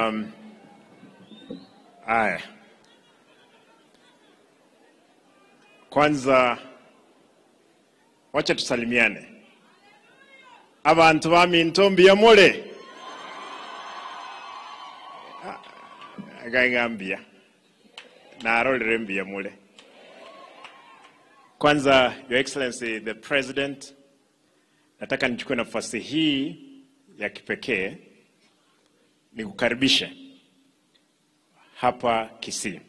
Um, aya, kwanza wacha tusalimiane. abantu bami ntombi ya mule gaingambia narorere mbia mule kwanza your excellency the president nataka nichukue nafasi hii ya kipekee nikukaribishe hapa Kisii.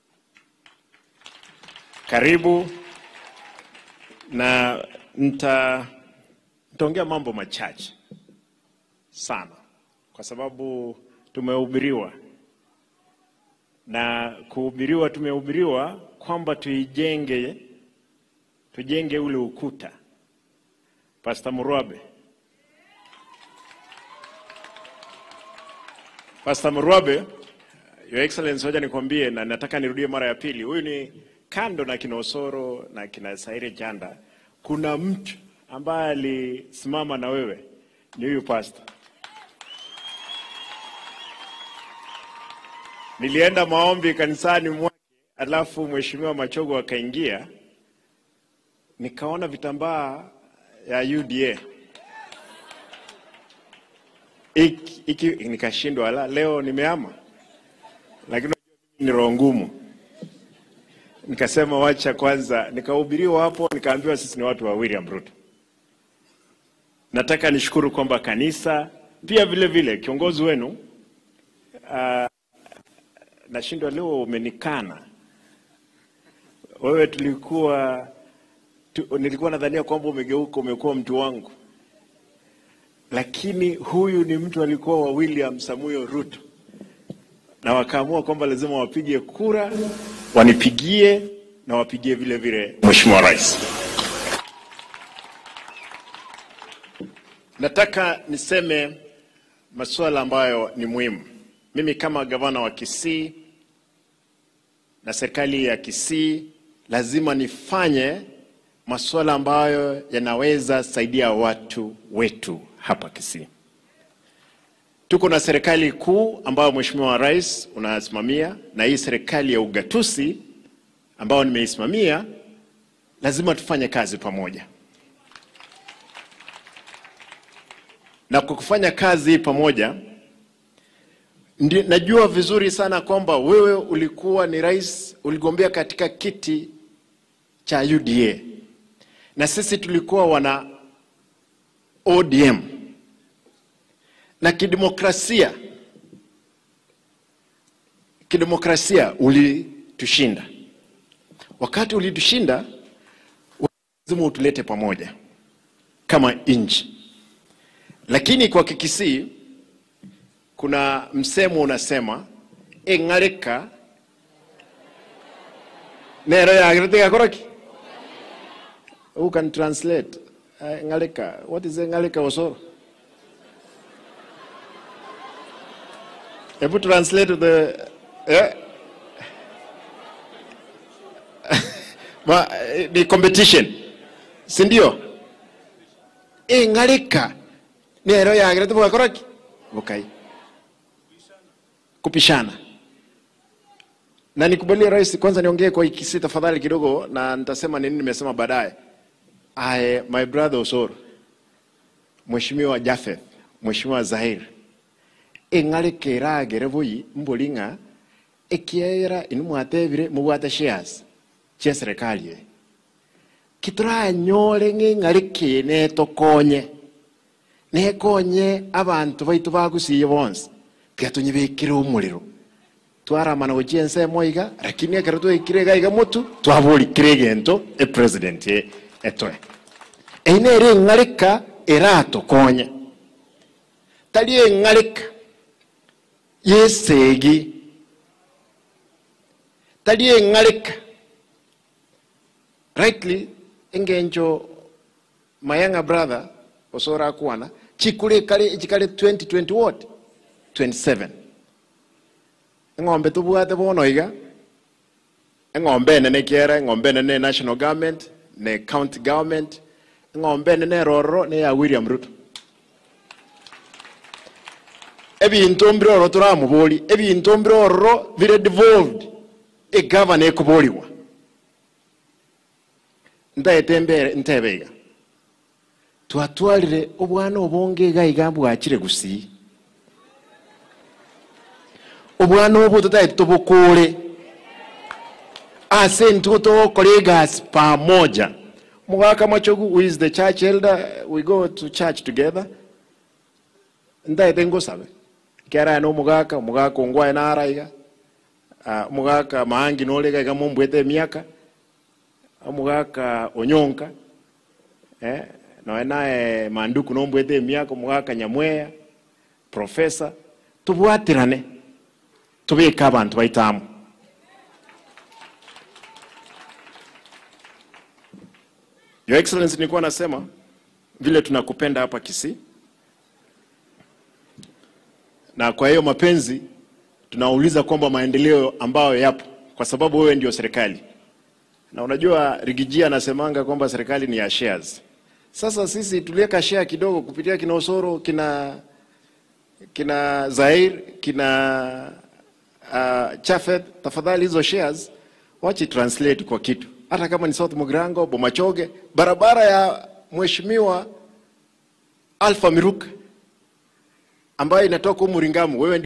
Karibu na nita nitaongea mambo machache sana, kwa sababu tumehubiriwa na kuhubiriwa, tumehubiriwa kwamba tuijenge, tujenge ule ukuta. Pastor Murwabe, Pastor Murwabe, Your Excellency, hoja nikwambie, na nataka nirudie mara ya pili. Huyu ni kando na kina Osoro na kina Saire Janda, kuna mtu ambaye alisimama na wewe, ni huyu pastor. Nilienda maombi kanisani mwake, alafu mheshimiwa Machogo akaingia, nikaona vitambaa ya UDA iki, iki, nikashindwa ala, leo nimeama, lakini ni roho ngumu. Nikasema wacha kwanza, nikahubiriwa hapo, nikaambiwa sisi ni watu wa William Ruto. Nataka nishukuru kwamba kanisa pia vile vile kiongozi wenu uh, nashindwa leo umenikana wewe. Tulikuwa tu, nilikuwa nadhania kwamba umegeuka umekuwa mtu wangu, lakini huyu ni mtu alikuwa wa William Samuel Ruto, na wakaamua kwamba lazima wapige kura, wanipigie na wapigie vile vile Mheshimiwa Rais. Nataka niseme masuala ambayo ni muhimu. Mimi kama gavana wa Kisii na serikali ya Kisii lazima nifanye masuala ambayo yanaweza saidia watu wetu hapa Kisii. Tuko na serikali kuu ambayo Mheshimiwa Rais unasimamia na hii serikali ya ugatuzi ambayo nimeisimamia, lazima tufanye kazi pamoja. Na kwa kufanya kazi pamoja ndi, najua vizuri sana kwamba wewe ulikuwa ni rais, uligombea katika kiti cha UDA na sisi tulikuwa wana ODM na kidemokrasia, kidemokrasia ulitushinda. Wakati ulitushinda, lazima utulete pamoja kama nchi, lakini kwa Kikisii kuna msemo unasema eng'areka nero yagiritigakoraki who can translate uh, ngaleka what is ngaleka osoro hebu translate to the eh? Ma, eh, ni competition si ndio ingalika nero yagire tubugakoraki bukai kupishana na nikubalie rais kwanza niongee kwa ikisi tafadhali kidogo na nitasema nini nimesema baadaye I, my brother Osoro, Mheshimiwa Jafeth, Mheshimiwa Zahir, eng'are keragere boyi mbolinga ekiera ini mwatebire mubwate shares chia serikali e kituranyore ng'eng'are ki netokonye nekonye abantu baitu bagusiye bonse tiga tunyibikire omorero twaramana gochia ensemo iga lakini ekero twaikire iga iga motu twaborikire egento epresident e etoe eine ere eng'areka eratokonya tari eng'areka yesegi tari eng'areka rightly engencho mayanga brother osora akwana chikure kare chikare 2020 what 27 eng'ombe tubwate bono iga eng'ombe enene kiera eng'ombe enene national government ne county government ng'ombe nene roro ne ya William Ruto ebintu mbiroro turamubori ebintu mbiroro bire devolved egavana ekuboriwa ndaete mbere ntebeiga twatwarire obwana obonge iga iga bwakire gusii obwana obo tutaete tubukure ase ntugo togokora egasi pamoja mugaka machogu who is the church elder we go to church together ndaete ngosabe kera no mugaka mugaka ongwae naraiga uh, mugaka maangi norega iga mombwete emiaka omugaka onyonka eh, noe naye manduku nombwete emiaka omugaka nyamweya profesa tubwatirane tubike abantu baitamu Your Excellency, nilikuwa nasema vile tunakupenda hapa Kisii, na kwa hiyo mapenzi tunauliza kwamba maendeleo ambayo yapo, kwa sababu wewe ndio serikali, na unajua Rigijia anasemanga kwamba serikali ni ya shares. Sasa sisi tuliweka share kidogo kupitia kina Osoro, kina kina Zair, kina uh, Chafet. Tafadhali hizo shares wachi translate kwa kitu hata kama ni South Mugirango, Bomachoge, barabara ya mheshimiwa Alpha Miruka ambayo inatoka humu Ringamu, wewe